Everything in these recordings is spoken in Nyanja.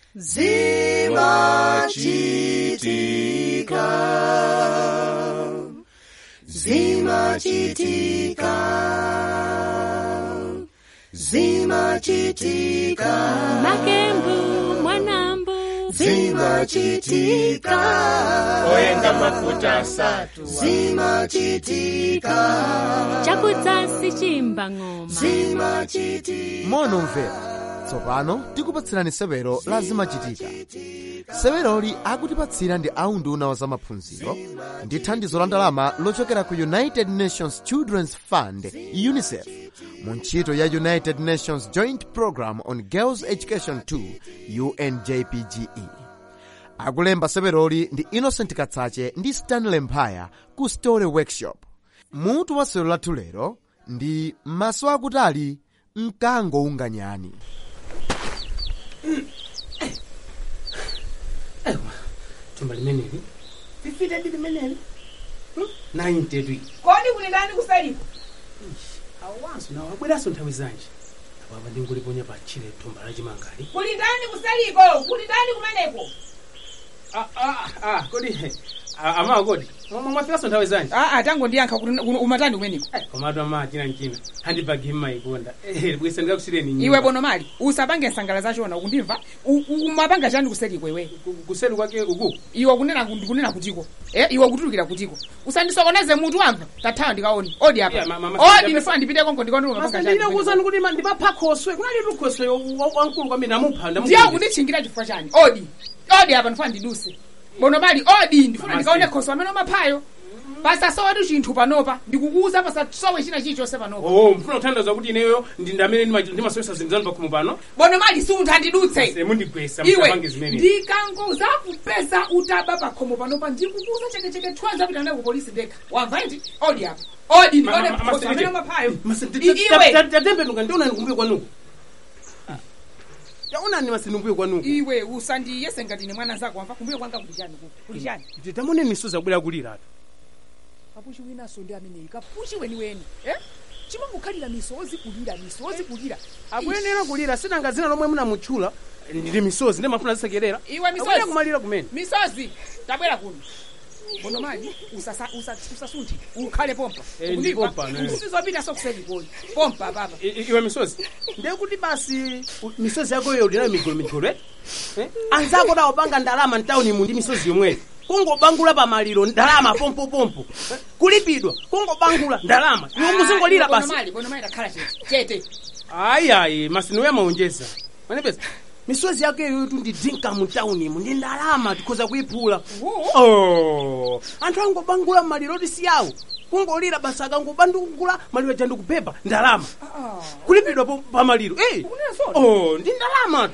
zimachitika zimachitika zimachitika makembu mwanambu zimachitika oyenga mafuta asatu zimachitika chakudzasi chimba ng'oma zimachitika mono mvera tsopano tikupatsirani sewero la zimachitika seweroli akutipatsira ndi aunduna wa zamaphunziro ndi thandizo la ndalama lochokera ku united nations children's fund unicef mu ntchito ya united nations joint program on girls education 2 unjpge akulemba seweroli ndi innocent katsache ndi stanley mphaya ku story workshop mutu wa sewero lathu lero ndi maso akutali mkango unganyani thumba limeneli fifita di limeneli nainte twi kodi kuli ndani kusaliko awanso nawo abweranso nthawi zanji apapa ndinguliponya pa tchire thumba lachimangali kuli ndani kusaliko kuli ndani kumeneko kodi amawa kodi mwafikanso nthawi zanji aa tango ndiyankha kuti umatani kumeneko komatu ama china nchina handibagi mmayikonda bwise ndikakusireni nyumba. iwe bono mali usapange nsangala zachona ukundimva U- u- umapanga chani kusaliko iwe Ku- kuseri kwake uku iwe kunena kunena kutiko eh iwe kutulukira kutiko usandisokoneze mutu wamva tathawa ndikaoni odi apa Yeah, ma- ma- ma- odi ma- ndifuna ndipite konko ndikaoni umapanga chani masandinakuwuzani kuti ma- ndipapha khoswe kunali tu khoswe wankulu kwambiri namupha ndiye kunditchingira chifukwa chani odi odi apa ndifuna ndiduse bono mali odi ndifuna Mama ndikaone Steve. khoso amene umaphayo pasasowatu chinthu panopa ndikukuuza pasasowe china chilichonse panopa oh mfuna kuthandaza kuti ineyo ndi ndamene ndimasowesa zinthu zanu pakhomo pano bono mali sunthu andidutse mundigwesa iwe musapange zimene ndikangoza kupeza utaba pakhomo panopa ndikukuuza chekecheke twanza pita naye ku polisi ndekha wamva iti odi apa odi ndikaone khoso amene umaphayo iwe tatembenuka ndionani kumbuyo kwanuko taonani masindimbuyo kwanuko iwe usandiyese ngati ine mwana zako wamva kumbuyo kwanga kuli chani kuku kuli chani tamoneni misozi akubwera kuliratu kapuchi winaso ndi ameneyi kapuchi weniweni eh? chimangokhalira misozi kulira misozi kulira akuyenera kulira sinanga zina lomwe munamutchula ndili misozi ndi mafuna zisekerera iwe akuyenera misozi kumalira kumene misozi tabwera kuno bono mali usasa- usa- usasunthe ukhale pompa Eh, ndi pompa, ne. usizopita sokuselikoli pompa papa I- i- iwe misozi ndiye kuti basi u- misozi yako iyo ulinayo migolo migolo eh? anzako tawopanga ndalama mtawunimu ndi misozi yomweyo kungobangula pamaliro ndalama pompopompo eh? kulipidwa kungobangula ndalama iwe muzingolira bono basi mali bono mali takhala chete chete ayiayi masino yamaonjeza manepesa misozi yako iyo tu ndi dinka mutawunimu ndi ndalama tikhoza kuyiphula Wo. oh. anthu angobangula maliro tisiyawo kungolira basi akangobangula maliro aja ndikupepa ndalama kulipidwa po- pamaliro eh. Ukunena oh, ndi ndalama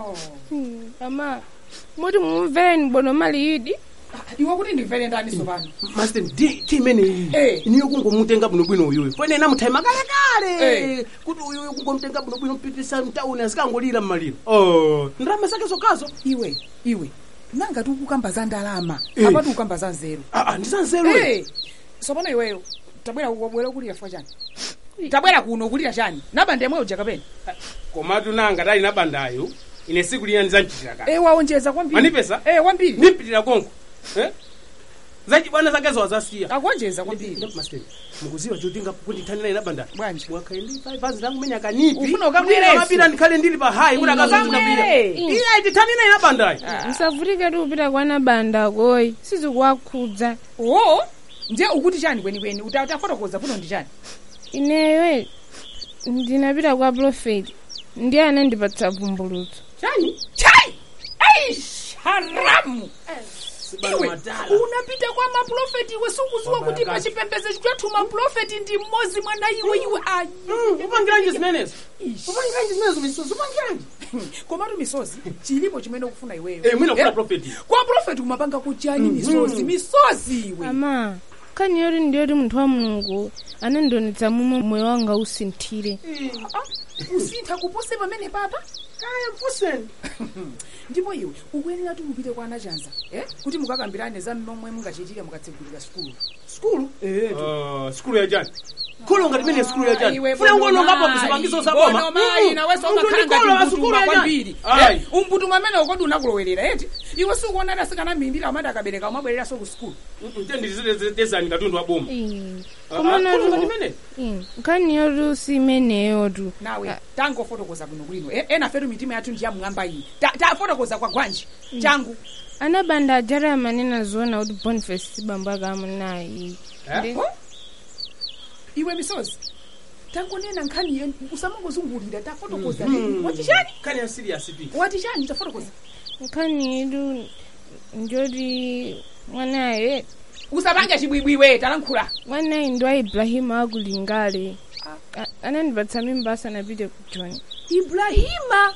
ama moti mumveni bono mali idi iwe kuti ndimvere ndani sopano master ndi timene iyi Eh. iniyo kungomutenga bwinobwino uyuyo fene namuthaima kalekale Eh. kuti uyuyo kungomutenga bwinobwino mpitisa mtauni azikangolira mmaliro oh. ndalama zake zokhazo iwe iwe nanga tikukamba za ndalama Eh. apati ukamba za nzeru Ah, ah, ndisanzeru Eh, sopano iweyo tabwera wabwera kulira fwa chani tabwera kuno kulira chani nabanda yemwe uja kapena komatu nanga tali nabandayo ine siku lina ndizanchitira kale eh waonjeza kwambiri Manipesa? eh wambiri ndimpitira konko eh? zachibwana zakezo wazasiya akuonjeza kwambiri Master, mukuziwa chotinga kundithanira ina banda Bwanji. mwakhaye ndi 5 zangu menya kanipi Ufuna ukamwireso? kapita ndikhale ndili pa hayi kuti akazachitapira iye tithanira ina bandayi musavutike ti kupita kwana banda koyi sizikuwakhudza o ndiye ukuti chani kwenikweni utafotokoza puno ndi chani ineyo ndinapita kwa profeti ndiye anandipatsa vumbulutso chani chai aish haramu iwe matala. unapita kwa maprofeti iwe sikuziwa Baba kuti yakati. pachipembedzo chathu maprofeti ndi mmodzi mwana iwe iwe ayi upangiranji zimenezo upangiranji zimenezo misozi upangiranji komatu misozi chilipo chimene ukufuna iweyo Eh, mwina ufuna Eh, profeti. kwa profeti kumapanga kuchani misozi misozi iwe ama kani yoti ndiyoti munthu wa mulungu anandionetsa momwe moyo wanga usinthire Ah, usintha kupose pamene papa kaya mfuseni ndipo iwe ukuyenera ti upite kwa anachanza eh? kuti mukakambirane za momwe mungachitire mukatsegulira sukulu skulu skulu ya chani kholo ngati mene sikulu yachani Iwe funa bono ngono ngapa mayi, zipangizo zakoma bono mayi, nawe somakhala ngati mputumwa kwambiri Ayi. Eh, umputumwa amene ukodi unakulowerera eti iwe sukuona ati asikana mimbiri amati akabereka umabwereranso ku sukulu tenditezani katundu wa boma komana kholo ngati mene nkhani yotu simeneyotu nawe tangofotokoza kuno kulino E- ena fetu mitima yathu ndi yamwamba iyi Ta- tafotokoza kwa gwanji changu anabanda ajara amanena zoona kuti boniface sibambo akamunayi Eh? Huh? iwe misozi tangonena nkhani iyo usamangozungulira tafotokoza wati chani kani ya serious pi wati chani tafotokoza nkhani yetu njoti mwanaye usapange chibwibwiwe talankhula mwanayi ndi wa ibrahimu akulingale A- anandipatsa mimba asanapite ku joni ibrahima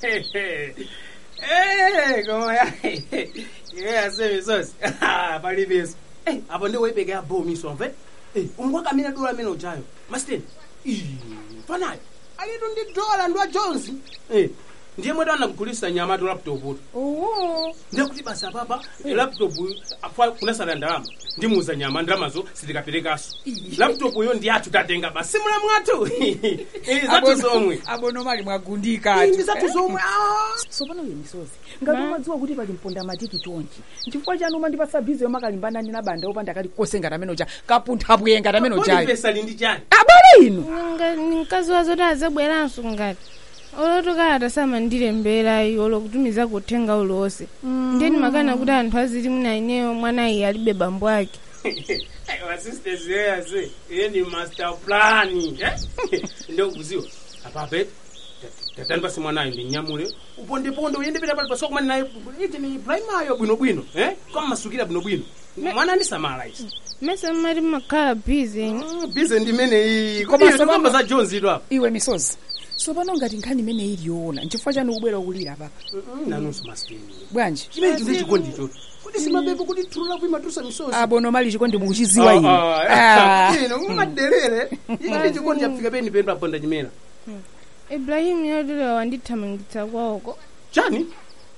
komoya yasemisosi palibeso apo ndi woyipeka ya bomiso amve umwaka amene dola amene ujayo masiteni panayo alitu ndi dola ndi wa jones Eh, ndiye mwetu anakugulisa nyama tu laptop tu owo ndiye kuti basa papa laptop afa kunasala ndalama ndimuuza nyama ndalamazo sitikapelekaso laptop yo ndi athu tatenga basi simula mwathu Eh, zathu zomwe abonomali mwagundika Eh, ndi zathu zomwe ah. sopano uye misozi ngati umadziwa kuti pali mponda matiki chonchi chifukwa chanu umandipatsa bizi yomakalimbana ndi nabanda opanda kali kose ngati amene uja kapuntha bwiye ngati amene Kodi ujayo pesa lindi chani abale inu Nga- ni mkazi wazo kuti azabweranso ngati olotokalata samandilemberayi olokutumiza kuthenga uliwonse ndeni makana kuti anthu aziti muna ineyo mwanayi alibe bambo ake wasisters yeyase iye ni master plan ndokuziwa apape tatani pasi mwanayo ndinyamule upondeponde uyendepera pali pasokomani naye iti ni primayo bwinobwino eh? kwamasukira bwinobwino mwana ndisamala isi mese mmati mmakhala bizi bize ndimene iyi Koma koma sokomo- kamba za jones ito apa iwe misozi sopano ngati nkhani imene iliyoona nchifukwa chanu kubwera kulira papa nanunso masteni bwanji chimene chinde chikondi choto kuti simabepo kuti thulula kuimatusa misozi abonomali chikondi mukuchiziwa inu Ah. ino umadelere iyi ndi chikondi chafika peni peni paponda chimena ibrahimu yotilewa wandithamangitsa kwawoko chani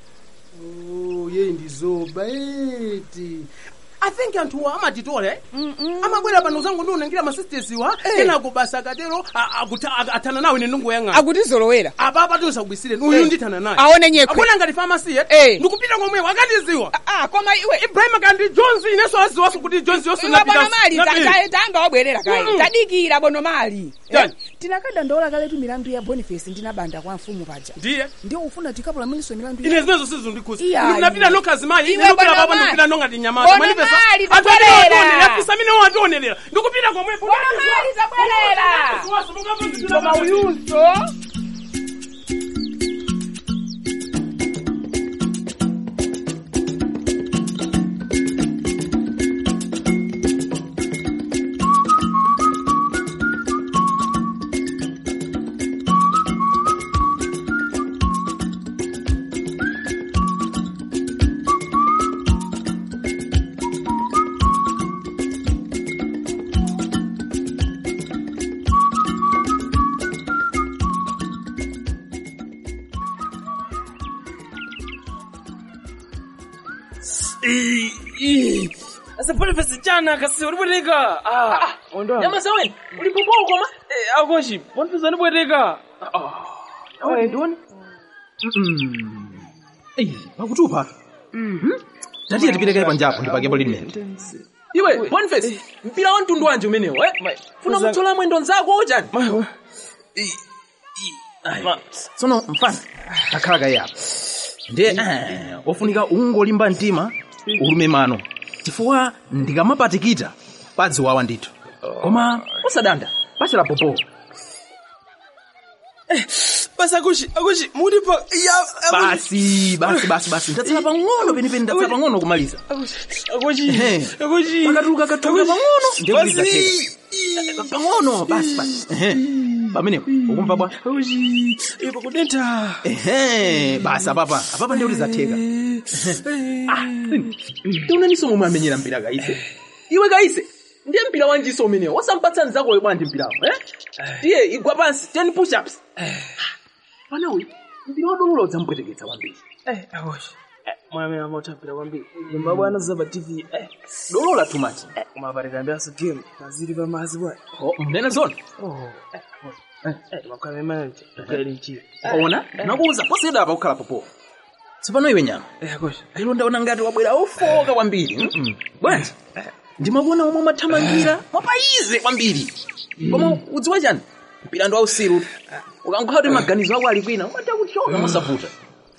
Oh, ye ndizoba eti i think anthuwa amatitola eh? amabwera pano zangu ndionangira masistesiwa kenako basa akatero a- akuta- a- athana nawo ine ndingoyang'ana akutizolowera apapa tinsakubisireni uyu ndithana naye aone nyekwe akuna ngati famasi Eh. ye ndikupita komwe wakandiziwa Ah, koma iwe ibrahim kandi jones ineso aziwaso kuti jones yonso iwe bonomali ta- tanga wabwerera kaye Mm-mm. tadikira bonomali Chani? tinakadandaula kaletu milandu ya boniface ndinabanda kwa mfumu paja ndiye ndiyo ufuna tikapulamiso milandu ya ine zimezo sizundikhuza Iya, ndinapita iya. nokazimayi Iwe ndinopita bwana papa mali. ndikupita nongati nyamata Bwana mali, tabwerera. afisa amene wationerera ndikupita komwe bonomali tabwerera koma uyunso Asa Boniface jana kasi ulibweteka. Ah. Nyama saweni. Ulipopoa koma? Eh, akoshi. Boniface ulibweteka. Ah. Awe ndoni? Ei, pakutupa. Mhm. Tatiye tipiteke panjapo ndipakepo limene. Iwe Boniface, mpira wa mtundu wanje umenewo, eh? Funa mutsola mwendo nzako ojani? Tsono mfana takhala kayi apa. Ndiye eh, ofunika ungolimba mtima ulume mano. Chifukwa ndikamapatikita padziwawa ndithu. Koma usadanda, pachela popo. Basi akushi, akushi, muti pa ya Basi, basi, basi, basi. Ndatsala pang'ono penipeni ndatsala pang'ono kumaliza. akushi. Ehe. Akushi. Pakatuluka katuluka pang'ono ndikuliza Basi. theka. Pang'ono, basi, basi. Ehe. Pamenepo, ukumva bwa? Akushi. Ipo kudenta. Ehe, basi apapa, apapa ndiuliza theka. Ah, tiunaniso momwe amenyera mpira kaise. Iwe kaise. Ndiye mpira wanjiso umenewo. Wasampatsa nzako wewe bwanji mpirawo, eh? Tiye igwa pansi 10 push ups. Pana uyu. Mpira wadolola udzampweteketsa kwambiri. Eh, akushi. mwamene amautambira kwambiri zimbabwe anazaba tv eh, dolola too much eh, kumapatikambiraso game maziri pamazi bwana oh, mnene zona makame manje gaili mchiro ona nakuuza posiyeda apa kukhala popo tsopano iwe nyama yakosha lero ndaona ngati wabwera ofoka kwambiri Mm-mm. bwanji ndimakuona omwe mwathamangira mwapayize kwambiri koma udziwa chani mpirando wausiru ukangokhala kuti maganizo ako ali kwina umata kuchoka mosavuta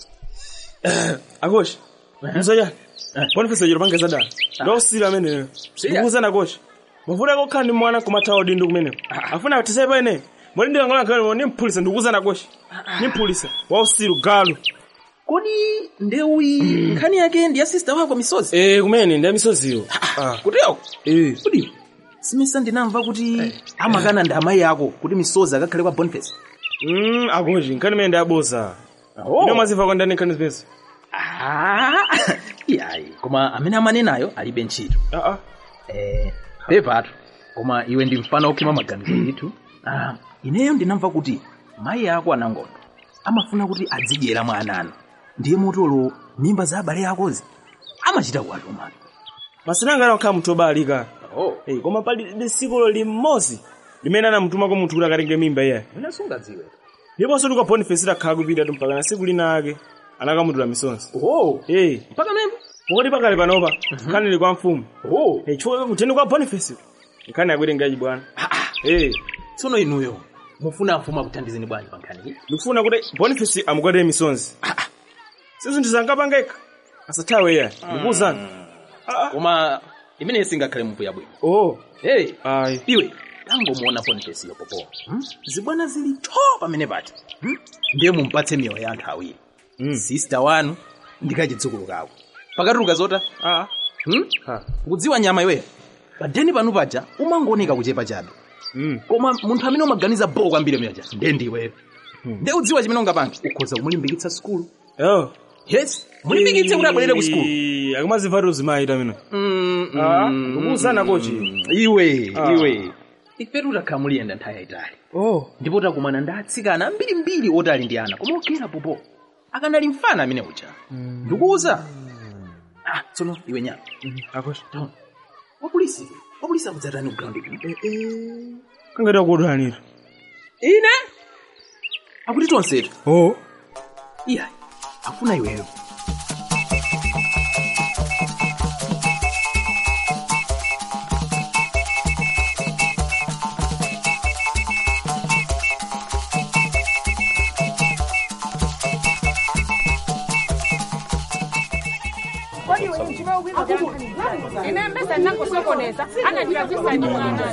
akosha mzoya boniface chero pangeza dala ndosira ameneyo ndikuuzana kosha mavuta kokhala ndi mwana kumathawa udindo kumeneko afuna tisai paene moti ndikangolankhale nimphulisa ndikuuzana kosha nimphulisa wausiru galu kodi ndeuyi nkhani yake ndi ya sista wako misozi eh kumene ndi amisoziyo kuteo eh kodi simesa ndinamva kuti amakana ndi amayi ako kuti misozi akakhale kwa boniface mm akoshi nkhani imene ndiyaboza Oh. ino mwazimva kwa ndani nkhani zipesa Ah, yayi koma amene amanenayo alibe ntchito aa eh, pepatu koma iwe ndi mfana okhima maganizo ndithu ah, ineyo ndinamva kuti mayi ako anangondo amafuna kuti adzidyera mwa ananu ndiye motolo mimba za abale akozi amachita kuwatumana masinangana okhala munthu obalika oh. Eh, koma pali lisikulo limodzi limene anamutumako munthu kuti akatenge mimba iyayi ine sungadziwe ndiponso tuka boniface idakhala kupita mpaka na siku lina ake anakamutula misonzi oh. eh mpaka memba pokoti pakale panopa nkhani ili kwa mfumu oh. eh chifukwa kuteni kwa boniface nkhani yakuitengaji bwana eh tsono inuyo mufuna mfumu akuthandizeni bwanji pa nkhani iyi ndikufuna kuti boniface amukwatire misonzi si zinthu zangapangeka asathawe iyayi ndikuwuzani koma imeneyi singakhale mupu yabwino oh hey. ayi iwe tangomuona boniface yo popo hmm? zibwana zili tho pamene pati hmm? ndiye mumpatse miyoyo ya anthu awiri Mm. sista wanu ndi kachidzukulu kako pakatuluka zota ah hmm? ha ukudziwa nyama iweyo padeni panu paja umangooneka kuchepa chabe mm koma munthu amene umaganiza bo kwambiri myaja ndiye ndiweyo ndiye udziwa chimene ungapange ukhoza kumulimbikitsa skulu oh yes mulimbikitse kuti abwerere ku skulu akamazimva tuzimayita mino Ah, ndikuwuzana kochi iwe Ah. iwe ife tutakhala muliyenda nthawi yayitali oh ndipo takumana ndi atsikana ambirimbiri oti ali ndi ana koma ogera popo akanali mfana amene uja ndikuwuza ah, tsono iwe nyama akosha taona wapolisi wapolisi akudzatani kugrawundi kangati akudwanira ine akuti tonsetu oh iyayi afuna iweyo ine mbesa ndinangosokoneza anandiravisa ni mwana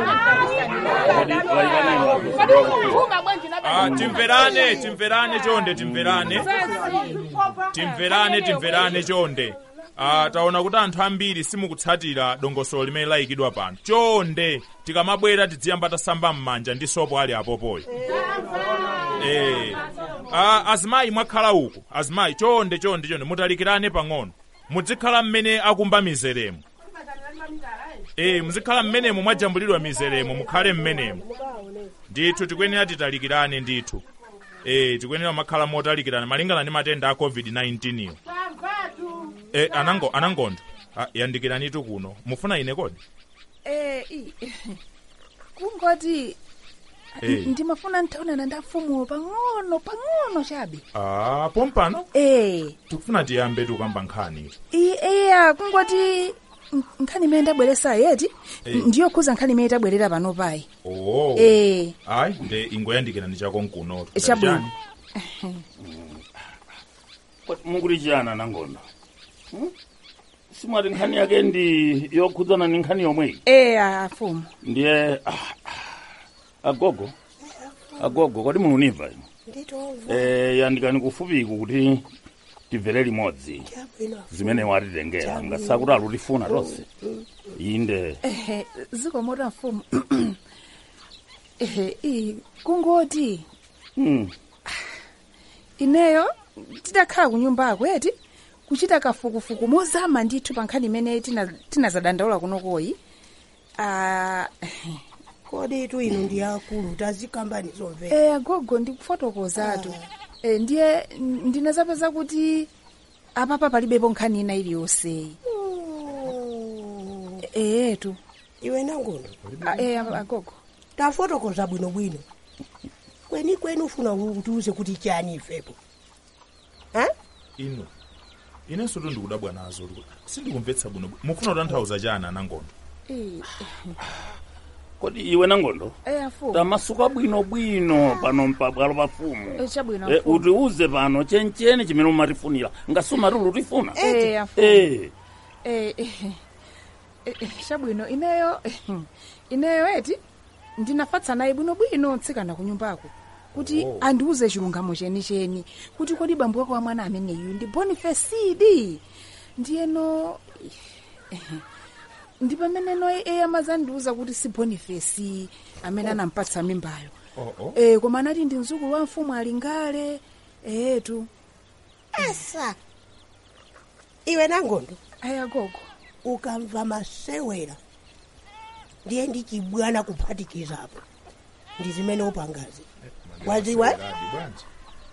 uma bwanji Ah, timverane timverane chonde timverane timverane timverane chonde Ah, taona kuti anthu ambiri simukutsatira dongosolo limene layikidwa pano chonde tikamabwera tidziyamba tasamba m'manja ndi sopo ali apopoyo eh. ah, azimayi mwakhala uku azimayi chonde chonde chonde mutalikirane pang'ono muzikhala mmene akumba mizeremo eh, muzikhala mmenemo mwajambulidwa mizeremo mukhale mmenemo ndithu tikuyenera titalikirane ndithu eh tikuyenera makhala motalikirana malingana ndi matenda a covid-19 iyo eh anango anangondo ah, yandikiranitu kuno mufuna ine kodi Eh, i- kungoti Eh. ndimafuna ntaonana ndi mfumu pang'ono pang'ono chabe ah pompano eh tikufuna tiyambe tukamba nkhani i- iya kungoti n- nkhani imene ndabweresa yeti Eh. ndiyo khuza nkhani imene tabwerera pano payi oh eh ayi nde ingoyandikirani chako nkuno Chabwino. mukuti chiyana nangondo Hmm? simwati nkhani yake ndi yokhudzana ni nkhani yomweyi eh afumu ndiye ah, ah, agogo agogo kodi mununiva inu eh, yandikani kufupiku kuti timvere limodzi zimene watitengera ngasakuti alutifuna tonse inde ehe zikomota mfumu ehe i kungoti hmm. ineyo tidakhala ku nyumba akweti kuchita kafukufuku mozama ndithu pa nkhani imene tina- tinazadandaula kunokoyi Ah, kodi tu ino ndi akulu tazikambani zomvera eh agogo ndikufotokozatu eh, ndiye n- ndinazapeza kuti apapa palibepo nkhani ina iliyonseyi eyetu iwe nangondo e agogo tafotokoza bwinobwino kweni kweni ufuna utiuze kuti chani ifepo ha ino inenso to ndikudabwa nazo sindikumvetsa bwino mufuna kutanthauza chani anangondo kodi iwe nangondo e afumu tamasuka bwinobwino pano mpabwalo pa fumu e chabwino Eh, afumu utiuze pano chencheni chimene umatifunira ngasumati utifuna e afumu Eh, Eh, eh, eh, eh, chabwino ineyo ineyo eti ndinafatsa naye bwinobwino tsikana ku nyumbako kuti Oh. andiuze chilungamo chenicheni kuti kodi bambo wako wa mwana ameneyu ndi bonifesidi ndiyeno eh, ndi pameneno eya mazandiuza kuti si bonifesi amene anampatsa mimbayo oh, oh. eh, koma anati ndi mzukulu wa mfumu alingale etu asa iwe nangondo ayagogo ukamva masewera ndiye ndi chibwana kuphatikizapo ndi zimene upangazi waziwa Seradi bwanji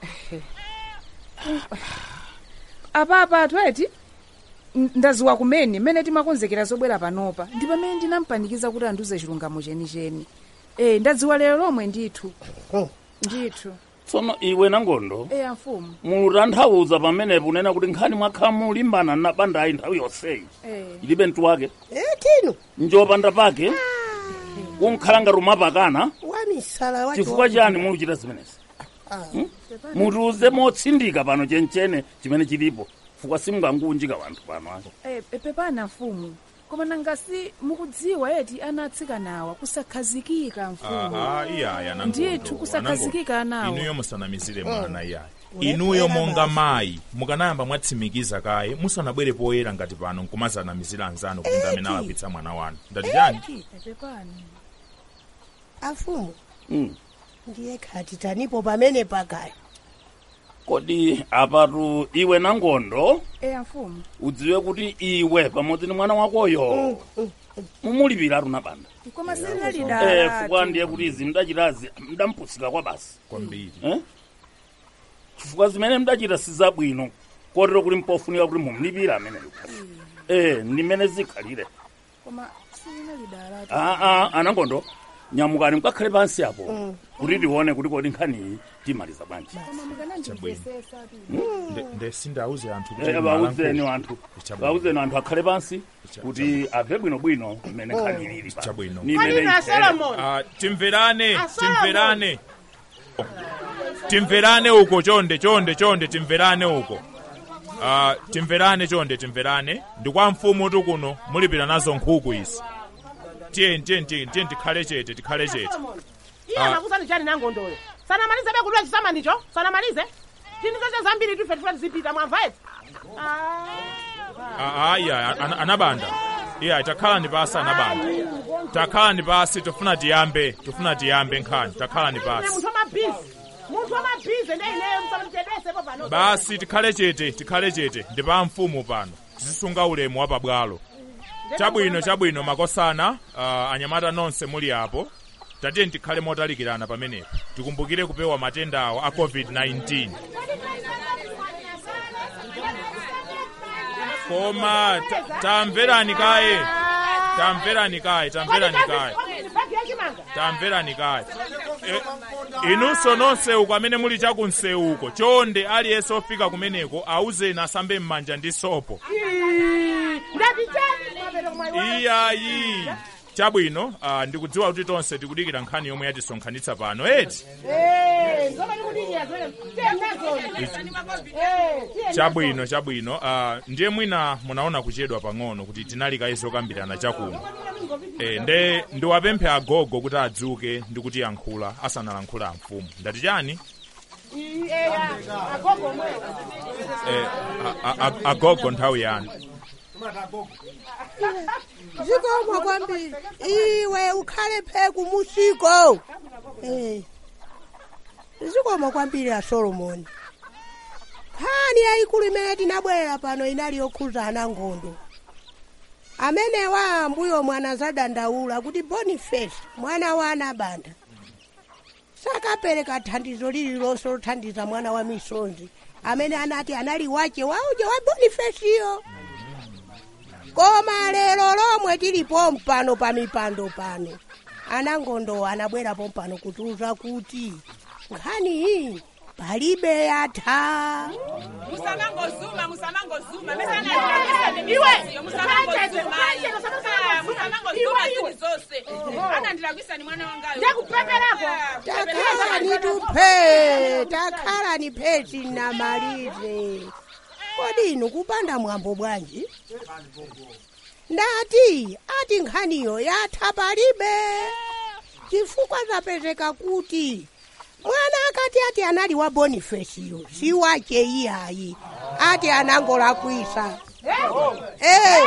apapa atweti ndaziwa kumene mmene timakonzekera zobwera panopa ndi pamene ndinampanikiza kuti andiuze chilungamo chenicheni e ndadziwa lero lomwe ndithu ndithu tsono iwe nangondo e amfumu mutanthauza pamenepo unena kuti nkhani mwakhala mulimbana na bandayi nthawi yonseyi e ilibe mtu wake tino njopanda pake kunkhala ngati umapakana wamisala wacho chifukwa chani muluchita zimenezi mutiuze motsindika pano chenchene chimene chilipo chifukwa simungangunjika wanthu pano ake e, e, pepana mfumu koma nangasi mukudziwa eti ana atsikanawa kusakhazikika mfumu aha iyaya nangondo ndithu kusakhazikika anawo inuyo musanamizire mwana iyaya inuyo monga mayi mukanayamba mwatsimikiza kaye musanabwere poyera ngati pano nkumazanamizira anzanu kuti ndamene alakwitsa mwana wanu ndati chani E, pepani afumu Mm. ndiye khati tanipo pamene pakaya kodi apatu iwe nangondo e amfumu udziwe kuti iwe pamodzi ndi mwana wakoyo mumulipiratu na banda koma eh, silinalidala chifukwa ndiye kuti izi mdachitazi mdampusika kwa basi kwambiri eh? chifukwa zimene mdachita sizabwino kotero kuti mpofunika kuti mumulipira ameneyo eh, ndimene zikhalire koma silinalidala aa anangondo nyamukani mkakhale pansi apo kuti tione kuti kodi nkhaniyi timaliza bwanji koma mukanandimvesesa Nde- nde sindauze anthu kuti Eh, mwana vauzeni nkulu. wanthu Chabwino. vauzeni wanthu akhale pansi Cha- kuti abve bwinobwino mmene nkhani ilili pano. Chabwino. Ni mmene itere. Ah, timverane timverane timverane uko chonde chonde chonde timverane uko Ah, timverane chonde timverane ndi kwa mfumu tu kuno mulipira nazo nkhuku izi tiyeni tiyeni tiyeni tiyeni tikhale chete tikhale chete iye Ah. anakusani chani nangondoyo sanamalize bekudula chisamandicho sanamalize tini zote zambiri tufe tufe tizipita mwamva eti Ah, ah, iya ana- anabanda iya takhalani pasi anabanda takhalani pasi tofuna tiyambe tofuna tiyambe nkhani takhalani pasi munthu wamabhizi munthu wamabhizi ndi ineyo musamanditedwesepo pano basi tikhale chete tikhale chete ndi pa mfumu pano tizisunga ulemu wa pabwalo chabwino chabwino makosana uh, anyamata nonse muli apo tatiye tikhale motalikirana pamenepo tikumbukire kupewa matendawo a covid-19 koma ta- tamverani kaye tamverani kaye tamverani kaye bagi yachimanga tamverani kaye e, inunso nonse uko amene muli chakunsewu uko chonde aliyense ofika kumeneko auzeni asambe m'manja ndi sopo ndati chani mapero mwayi iyayi chabwino uh, ndikudziwa kuti tonse tikudikira nkhani yomwe yatisonkhanitsa pano eti nzomati kuti iyazwere tenazoni chabwino chabwino uh, ndiye mwina munaona kuchedwa pang'ono kuti tinalikayi zokambirana chakuno e, nde ndiwapemphe agogo kuti adzuke ndi kuti yankhula asanalankhula amfumu ndati chani agogo mweyo e, a- a- a- agogo nthawi yanu zikomo kwambiri iwe ukhale pheku musiko Eh. zikomo kwambiri a solomoni nkhani yayikulu imene tinabwerera pano inali yokhuza anangondo amenewa ambuyo mwana zadandaula kuti boniface mwana wa anabanda sakapereka thandizo lililonse lothandiza mwana wa misonzi amene anati anali wache wauja wa bonifesiyo koma lero lomwe tilipo mpano pa mipando pano anangondo anabwerapo mpano kutiuza kuti nkhani iyi palibe yatha musamangozuma musamangozuma Iwe! musamangozuma zonse anandilagwisa ni mwana wangayo Ndakupepelako. takhala ni tuphe takhala ni pheti namalize kodi inu kupanda mwambo bwanji ndati ati nkhaniyo yatha palibe chifukwa zapezeka kuti mwana akati ati anali wa bonifesiyo si wache iyayi ati anangolakwisa Eh.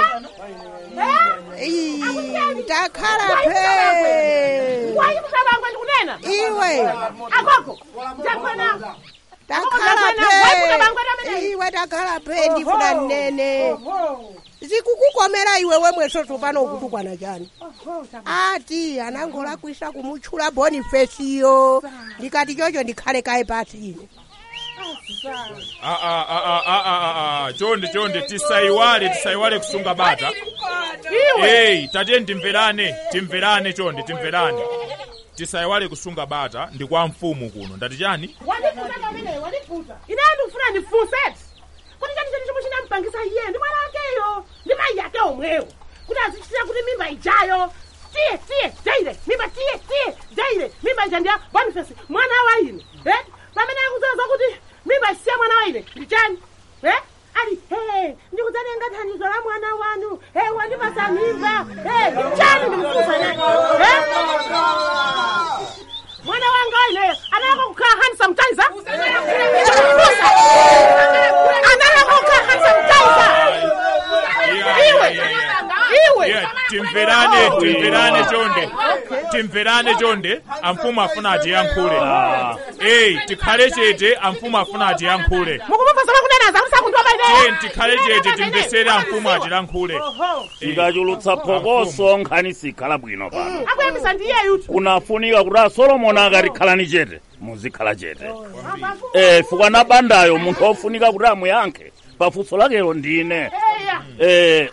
Ii, takhala phe Wayi msabangwe ndikunena. iwe Akoko. Ndakwena. takhala phe iwe takhala phe ndifuna nnene zikukukomera iwe wemwesoso pano ukutukwana chani ati anangolakwisa kumutchula bonifesiyo ndikati chocho ndikhale kaye pasi ine Ah, ah, ah, ah, ah, ah, ah. chonde chonde tisaiwale tisaiwale kusunga bata eyi tatiye timverane timverane chonde timverane tisaiwale kusunga bata ndi kwa mfumu kuno ndati chani Wandifuta kamene, wandifuta. Ine ndikufuna ndifunset. Kuti chani chani chomwe chinampangisa iye ndi mwana wakeyo ndi mayi ake omwewo. Kuti azichitira kuti mimba ijayo. Tiye, tiye, jaire, mimba tiye, tiye, jaire, mimba ija ndiya Boniface mwana wa ine. Eh? Pamene akuzoza kuti mimba isiya mwana wa ine ndi chani? Eh? Ali, hey, ndikudzatenga thandizo la mwana wanu. Hey, wandipasa mimba. Hey, chani ndikufunsa naye. Eh? mwana wanga ineyo analaka kukhala handsome tizer analaka kukhala handsome tizer iwe iwe Yeah, timverane timverane chonde timverane chonde amfumu afuna atiyankhule eyi tikhale chete amfumu afuna atiyankhule mukumupasa makunenaza musakundiwa tiye tikhale chete timvesere amfumu atilankhule tikachulutsa phokoso nkhani sikhala bwino pano akuyambisa ndiyeyu kunafunika kuti asolomoni akati khalani chete muzikhala chete eh fukwa na bandayo munthu ofunika kuti amuyankhe pafunso lakelo ndine eh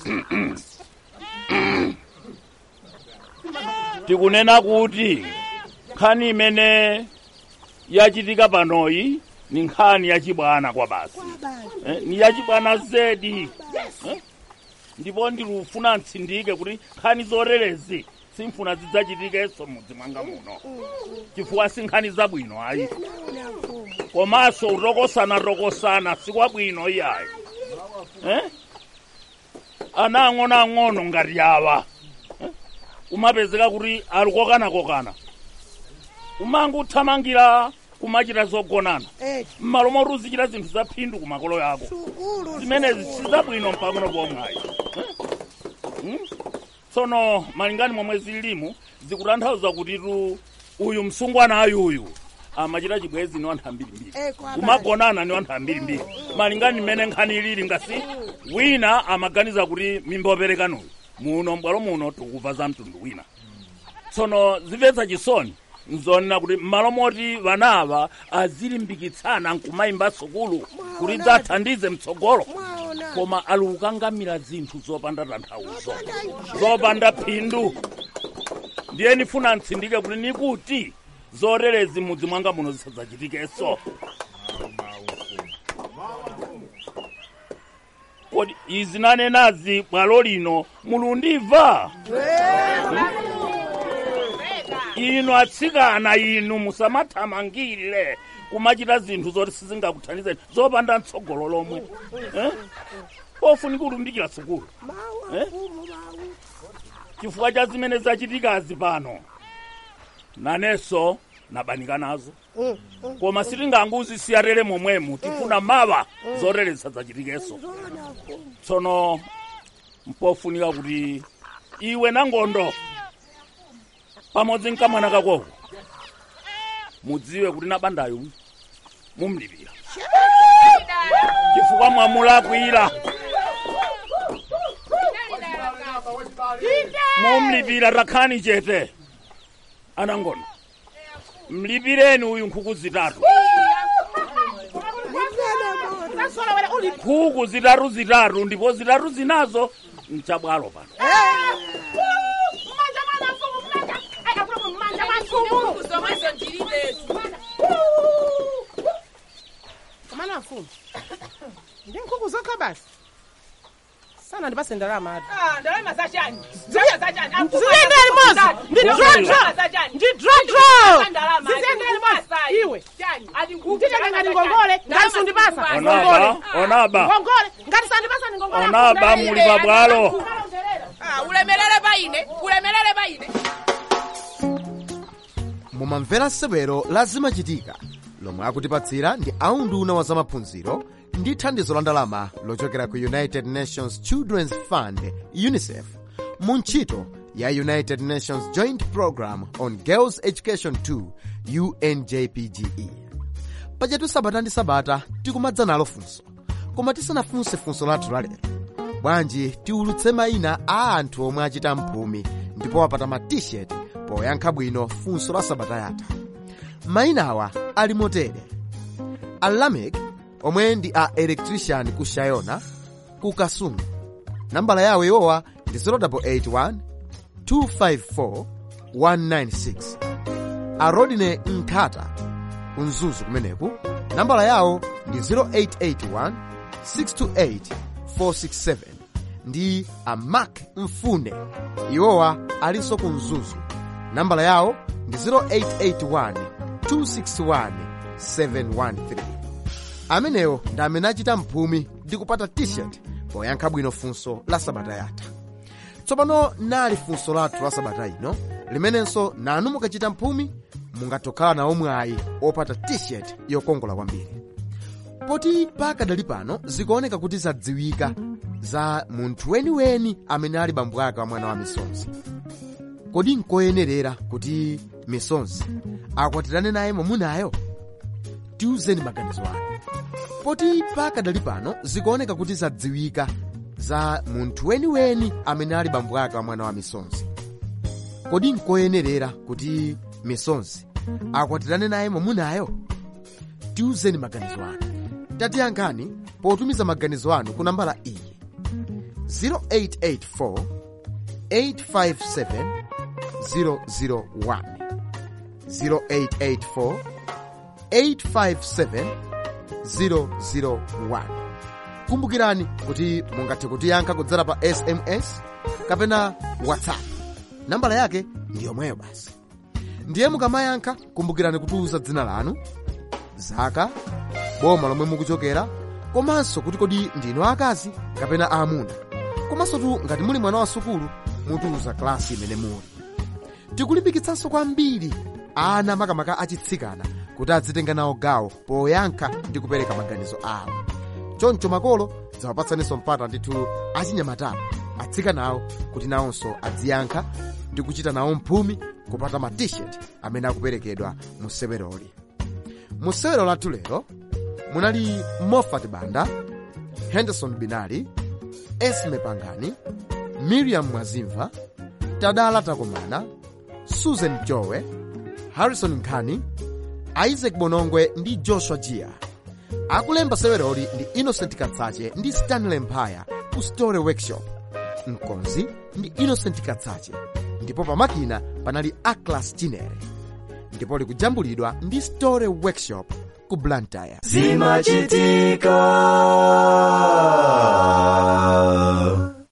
tikunena kuti nkhani imene yachitika panoyi ni nkhani yachibwana kwa basi eh, ni yachibwana zedi eh? ndipo ndilufuna ntsindike kuti nkhani zorerezi simfuna zidzachitikenso mudzi mwanga muno chifukwa si nkhani zabwino ayi komanso utokosana-tokosana sikwabwino iyayi eh? ana ang'ono-ang'ono ngati awa eh? umapezeka kuti ali kokana-kokana umango uthamangira kumachita zogonana m'malo moti uzichita zinthu za phindu ku makolo yako zimenezi sizabwino mpang'ono pomwe Hmm? tsono malingani momwe zililimu zikutanthauza kuti tu uyu msungwana ayuyu amachita chibwezi ni anthu ambirimbiri kumagonana ni anthu ambirimbiri malingani mmene nkhani ilili ngasi wina amaganiza kuti mimba operekanuyu muno m'bwalo muno tikuva za mtundu wina tsono zimvetsa chisoni nzonena kuti m'malo moti vanava azilimbikitsana nkumayimba sukulu kuti dzathandize mtsogolo koma ali kukangamira zinthu zopanda tanthauzo zopanda phindu ndiye nifuna ntsindike kuti nikuti zorerezi mudzi mwanga muno zisadzachitikenso kodi izi nanenazi bwalo lino mulundibva inu atsikana inu musamathamangire kumachita zinthu zoti sizingakuthandizeni zopanda mtsogolo lomwe eh? pofunika kulumbikira sukulu eh? chifukwa cha zimene zachitikazi pano nanenso nabanika nazo koma sitinganguzisiya tere momwemu tifuna mawa zoreresa zachitikenso tsono mpofunika kuti iwe nangondo pamodzi nkamwana kakoko mudziwe kuti nabandayo mumlipira chifukwa mwamulakwira mumlipira takhani chete anangono mlipireni uyu nkhuku zitatu uli nkhuku zitatu zitatu ndipo zitatu zinazo mchabwalo pano mmanja mwana mfumu mmanja Ai, akulumu mmanja mwa mfumu zomwezo ndilibetu kamana mfumu ndi nkhuku zokha basi sana ndipase ndalama ati ndalama zachani zaya zachani ziziyende limozi ndi drodro ndi drodro ziziyende limozi iwe nditenge ngati ngongole ngati sundipasa onaba onaba ngongole ngati sandipasa ni ngongole onaba muli pabwalo ulemelele paine ulemelele paine mumamvera sewero la zimachitika lomwe akutipatsira ndi aunduna wa zamaphunziro ndi thandizo la ndalama lochokera ku united nations children's fund unicef mu ntchito ya united nations joint program on girls education 2 unjpge pajatu sabata ndi sabata tikumadza nalo funso koma tisanafunse funso lathu lalero bwanji tiulutse mayina a anthu omwe achita mphumi ndipo apata ma t-shirt poyankha bwino funso la sabata yatha mayinawa ali motere alamek omwe ndi a electrician ku shayona ku kasumu nambala yawo iwowa ndi 0881 254 196 a rodine nkhata ku mzuzu kumeneku nambala yawo ndi 0881 628 467 ndi a mark mfune iwowa alinso ku mzuzu nambala yawo ndi 0881 261 713 amenewo ndi amene achita mphumi ndi kupata t-shirt poyankha bwino funso la sabata yatha tsopano nali funso lathu la sabata ino limenenso nanu mukachita mphumi mungatokhala nawo mwayi opata t-shirt yokongola kwambiri poti pakadali pano zikuoneka kuti zadziwika za munthu weniweni amene ali bambo ake wa mwana wa misonzi kodi nkoyenerera kuti misonzi akwatirane naye mwamunayo tiuzeni maganizo anu poti pakadali pano zikuoneka kuti zadziwika za munthu weniweni amene ali bambo ake wa mwana wa misonzi kodi nkoyenerera kuti misonzi akwatirane naye mwamunayo tiuzeni maganizo anu tatiyankhani potumiza maganizo anu ku nambala iyi 0884 857 001 0884 857 001 kumbukirani kuti mungathe kutiyankha kudzera pa sms kapena whatsapp nambala yake ndi yomweyo basi ndiye mukamayankha kumbukirani kutiuza dzina lanu zaka boma lomwe mukuchokera komanso kuti kodi ndinu akazi kapena aamuna komanso tu ngati muli mwana wa sukulu mutiuza klasi imene muli tikulimbikitsanso kwambiri ana makamaka achitsikana kuti adzitenga nawo gawo poyankha ndi kupereka maganizo awo choncho makolo zawapatsaninso mpata ndithu achinyamatawo atsikanawo kuti nawonso adziyankha ndi kuchita nawo mphumi kupata ma t-shirt amene akuperekedwa mu seweroli mu sewero lathu lero munali mofat banda henderson binali esme pangani miriam mwazimva tadala takomana susan jowe harrison nkhani isaac bonongwe ndi joshua jia akulemba seweroli ndi innocent katsache ndi stanley mphaya ku story workshop mkonzi ndi innocent katsache ndipo pamakina panali aclas chinere ndipo likujambulidwa ndi story workshop ku blantyre zimachitika